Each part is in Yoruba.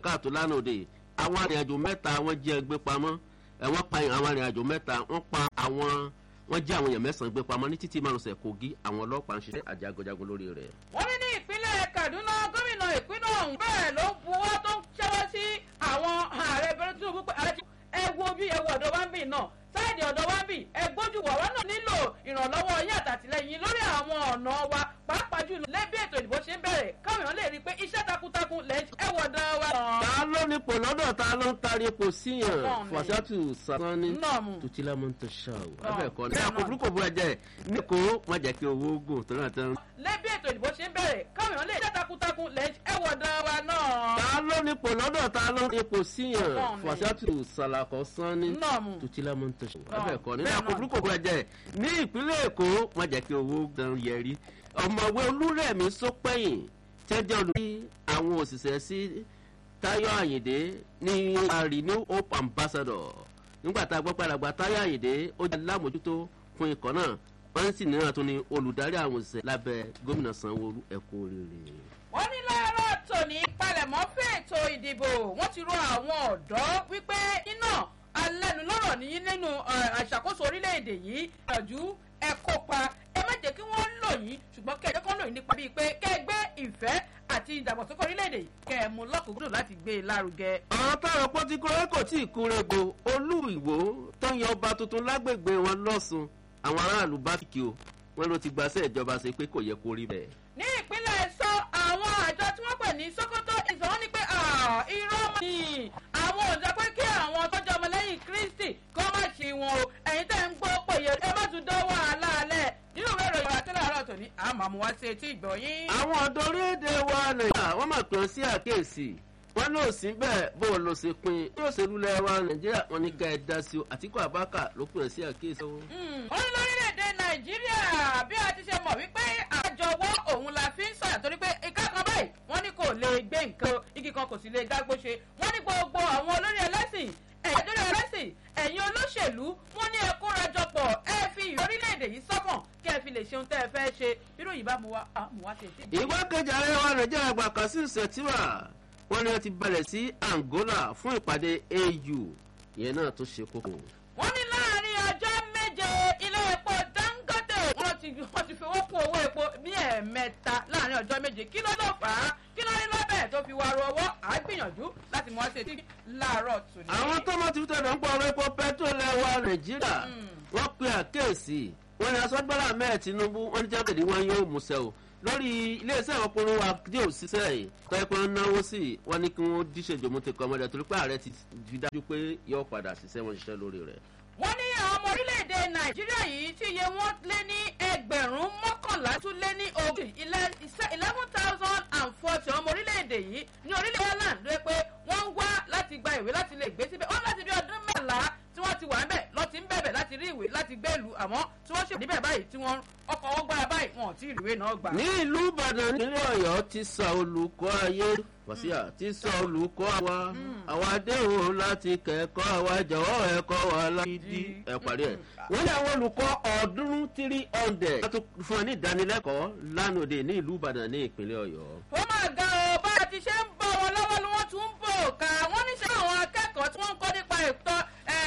káàtó lánàá òde àwọn arìnrìnàjò mẹ́ta wọ́n jẹ́ gbé pamọ́ ẹ̀ wọ́n pa àwọn arìnrìnàjò mẹ́ta wọ́n pa àwọn wọ́n jẹ́ àwọn èèyàn mẹ́sàn-án gbé pamọ́ ní títí márosẹ̀ kogi àwọn ọlọ́pàá ń ṣiṣẹ́ àjàgọ̀jàgọ̀ lórí rẹ̀. wọ́n ní ní ìpínlẹ̀ kaduna gómìnà ìpínlẹ̀ ọ̀hún bẹ́ẹ̀ ló ń buwọ́ tó ń ṣẹ́wọ́ sí àwọn ààrẹ bẹ̀rẹ̀ tinubu pé ààrẹ ẹ wo bí ẹ wo ọ̀dọ̀ wa ń bì náà sáìdì ọ̀dọ̀ wa ń bì ẹ gbójú wà wá náà nílò ìrànlọ́wọ́ yín àtàtìlẹ́yìn lórí àwọn ọ̀nà wa pàápàá jùlọ lẹ́bí ètò ìdìbò ṣe ń bẹ̀rẹ̀ káwọn èèyàn lè rí i pé iṣẹ́ takuntakun lẹ́ ẹ wọ̀ ọ̀dọ̀ wa. ta ló ní ipò lọ́dọ̀ ta ló ń tari ipò síyàn Ọ̀pọ̀ ni. fàṣátù sàtánì Nọ́ọ̀mù. tutila mọ́ ń tẹ̀ ṣá o Ọ̀, abẹ́ẹ̀kọ́ ní bẹ́ẹ̀ àpò náà. burúkú bú ẹ̀jẹ̀ ní kò wọ́n jẹ́ kí owó gùn tó náà tán. lẹ́bí ètò ìdìbò ṣe ń bẹ̀rẹ̀ káwọn èèyàn lè iṣẹ́ takuntakun lẹ́ ẹ wọ̀ ọ̀dọ̀ wa náà. ta ló ní ipò lọ́dọ̀ ta ló ní ipò síyàn Ọ̀pọ̀ ni. fàṣátù sàlàkọ́ sánni Nọ́ọ̀mù. tutila mọ́ ń tẹ̀ ṣá o Ọ̀, abẹ́ẹ̀kọ́ ní bẹ́ẹ̀ àpò náà. burúkú bú ẹ̀jẹ̀ ní ìpínlẹ̀ èkó wọ́n jẹ́ kí owó gan yẹrí ọmọwé olúrẹ̀mí sọpẹ́yìn tẹ́jọ́ olùdí àwọn òṣìṣẹ́ sí táyọ̀ àyìndé ní àrí new hope ambassador nígbà tá a gbọ́ padàgbà táyọ̀ àyìndé ó jẹ́ alámòjútó fún ikọ̀ náà wọ́n sì níran tó ní olùdarí àwọn òṣìṣẹ́ lábẹ́ gómìnà sanwó-olu ẹ̀kọ́ rere. wọ́n ní láàárọ̀ tòní palẹ̀mọ́ fún ètò ìdìbò wọ́n ti rọ àwọn ọ̀dọ́ wípé iná alẹ́nulọ́rọ̀ ní nínú eh, àṣàkóso orílẹ̀-èdè yìí ìyànjú ẹ kópa ẹ má jẹ́ kí wọ́n lò yín ṣùgbọ́n kẹ́ ẹ jẹ́ kí wọ́n lò yín nípa bíi pé kẹ́ ẹ gbé ìfẹ́ àti ìdàgbàsókè orílẹ̀-èdè yìí kẹ́ ẹ mú lọ́kùnkúndùn láti gbé e lárugẹ. àwọn táwọn pọ́n ti kúrẹ́ kò tí ì kúrẹ́gbò olú ìwò tó ń yan ọba tuntun lágbègbè wọn lọ́sùn àwọn aráàlú bá kìkì o wọn ló ti gbàṣẹ́ ìjọba ṣe pé kò yẹ kó rí bẹ́ẹ̀. ní ìpínlẹ̀ sọ àwọn àjọ tí wọ́n pè ní sokoto ìsọ̀wọ́ ní pé ah, irọ́ mọ́ ni àwọn òjò pé kí àwọn tọ́jú ọmọlẹ́yìn kristi kọ́ má ṣe wọn o ẹ̀yin tẹ́ ń gbọ́ pé yẹ ẹ má tún dán wàhálà alẹ́ nínú ìwé ìròyìn àti láàárọ̀ tòní àmọ́ àmú wá sí etí ìgbọ̀nyín. àwọn ọ̀dọ́ orílẹ̀-èdè wa nàìjíríà wọ́n máa pè ọ́ sí àkíyèsí wọ́n lò sí bẹ́ẹ̀ bó o lọ sí pin bí òṣèlú lẹ̀ wa nàìjíríà wọn ní ká ẹ dá sí o àtìkú àbákà ló pè ọ́ sí àkíyèsí o. wọ́n ní lórílẹ̀‐èdè nàìjíríà bí a ti ṣe mọ̀ wípé àjọwọ́ òun la fi ń sọ̀rọ̀ torí pé ìka kan báyìí wọ́n ní kò lè gbé nǹkan igi kan kò sì lè dágbó ṣe wọ́n ní gbogbo àwọn olórí ẹlẹ́sìn ẹ̀yìn olórí ẹlẹ́sìn ẹ̀yin olóṣèlú wọ́n ní ẹ kóra jọpọ̀ ẹ fi orílẹ̀‐èdè yìí sọ́kàn kẹ́ ẹ fi lè ṣeun tẹ́ ẹ fẹ́ ṣe irú yìí bá mu wá mu wá tètè. ìgbákejì ààrẹ wa nàìjíríà gba kasim setiwa wọn ni wọn ti balẹ̀ sí angola fún ìpàdé au ìyẹn náà tó ṣe kókó. wọ́n ní láàrin ọjọ́ méje ilé epo dangote wọ́n ti wọ́n ti fowó kún owó epo ní ẹ̀ẹ̀mẹta láàrin ọjọ́ méje kí ló ló fà á kí ló ní lọ́bẹ̀ tó fi wá ru ọwọ́ à á gbìyànjú láti mọ̀ ọ́ ṣe tí láàárọ̀ tù ní. àwọn tó máa ti fi tẹ̀lé ń pọ̀ ọ̀rọ̀ epo pẹ́trol ẹ̀wà nàìjíríà wọ́n pe àkíyèsí wọn ni asọ́gbọ́lá mẹ́ẹ̀ tinubu wọn ní jákèjì wọn yóò múṣẹ́ o lórí iléeṣẹ́ ọkùnrin wa dé òṣìṣẹ́ yìí tọ́ ẹ̀pẹ́ ń náwó sí i wọ́n ní kí wọ́n díṣe jòmútẹ́ kọ́ ọmọdé torí pé ààrẹ ti fi dájú pé yóò padà ṣiṣẹ́ wọn ṣiṣẹ́ lórí rẹ̀. wọ́n ní àwọn ọmọ orílẹ̀-èdè nàìjíríà yìí tí iye wọn lé ní ẹgbẹ̀rún mọ́kànlá tún lé ní ogún eleven thousand and forty ọmọ orílẹ̀-èdè yìí ní orílẹ̀ ireland ló yẹ pé wọ́n ń wá láti gba ìwé láti lè gbé síbẹ̀ wọ́n láti bí ọdún mẹ́la tí wọ́n ti wà níbẹ̀ lọ́ ti ń bẹ̀bẹ̀ láti rí ìwé láti gbé ìlú àmọ́ tí wọ́n ṣe níbẹ̀ báyìí tí wọ́n ọkọ̀ wọn gbára báyìí wọn ò tí ì rí ìwé náà gbà. ní ìlú ìbàdàn nílẹ̀ ọ̀yọ́ ti sọ olùkọ́ ayé wàsíà ti sọ olùkọ́ àwa àwa adéhùn láti kẹ́kọ̀ọ́ àwa jọ̀wọ́ ẹ̀kọ́ wa láti ẹ̀ parí ẹ̀. wọ́n ní àwọn olùkọ́ ọ̀ọ́dúnrún three hundred láti fún ọ ní ìdánilẹ́kọ̀ọ́ lánàá òde ní ìlú ìbàdàn ní ìpínlẹ̀ ọ̀yọ́. ó máa ga ọ bá a ti ṣe ń bọ̀ wọn lọ́wọ́ ni wọ́n tún ń bò ká wọ́n ní sẹ́ àwọn akẹ́kọ̀ọ́ tí wọ́n ń kọ́ nípa ìtọ́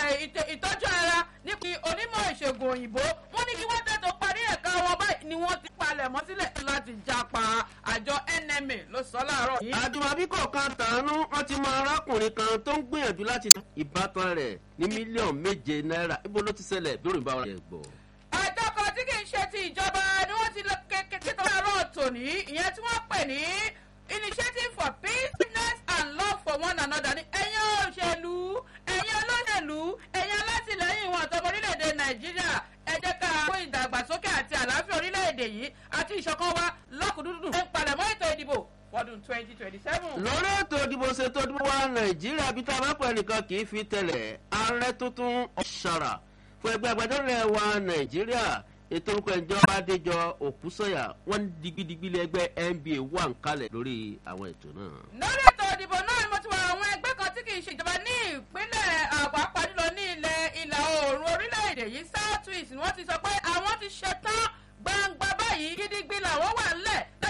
ìtọ́jú ara nípa onímọ̀ ìṣègùn òyìnbó wọ́n ní kí wọ́n tètò parí ẹ̀ka wọn báyìí ni wọ́n ti palẹ̀ mọ́ sílẹ̀ láti japa àjọ nma ló sọ láàárọ̀ yìí. àjùmọ̀bí kọ̀ọ̀kan tàánú wọn ti mọ arákùnrin kan tó ń gbìyànjú láti ta ìbátan rẹ̀ ní mílíọ̀nù méje náírà ibo ló ti ṣẹlẹ̀ bí òrìǹbá wa yẹ gbọ́. àjọ kan tí kì í ṣe ti ìjọba ni wọ́n ti lọ kékeré tó láàárọ̀ tòní ìyẹn tí wọ́n pè ní initiative for peace and love for one another ní ẹ̀yin òṣèlú ẹ̀yin olóṣèlú ẹ̀yin alátìlẹ́yìn ìwọ̀n àtọ́mọ orílẹ̀-èdè nàìjíríà ẹ jẹ́ ká kó ìdàgbàsókè àti àlàáfíà orílẹ̀-èdè yìí àti ìṣọ̀kan wa lọ́kùnúndùn ẹ̀ ń palẹ̀mọ́ ètò ìdìbò fọdún twenty twenty seven. lórí ètò ìdìbò ṣètò ìdìbò wa nàìjíríà bí tá a bá pẹ̀ nìkan kì í fi tẹ̀lẹ̀ ààrẹ tuntun ọ̀ṣàrà fún ẹgbẹ́ agbẹjọ́rò wa nàìjíríà ètò orúkọ ìjọba adéjọ òkúsọ̀yà wọ́n digbidigbi lẹ́gbẹ́ nba wà ń kalẹ̀ lórí àwọn ètò náà. lórí ètò ìdìbò náà ni mo ti wọ àwọn ẹgbẹ́ kan tí kì í ṣèjọba ní ìpínlẹ̀ àpapọ̀ jùlọ ní ilẹ̀ ìlà oòrùn orílẹ̀-èdè yìí south east ni wọ́n ti sọ pé àwọn ti ṣetán gbangba báyìí gidigbi làwọn wà ńlẹ̀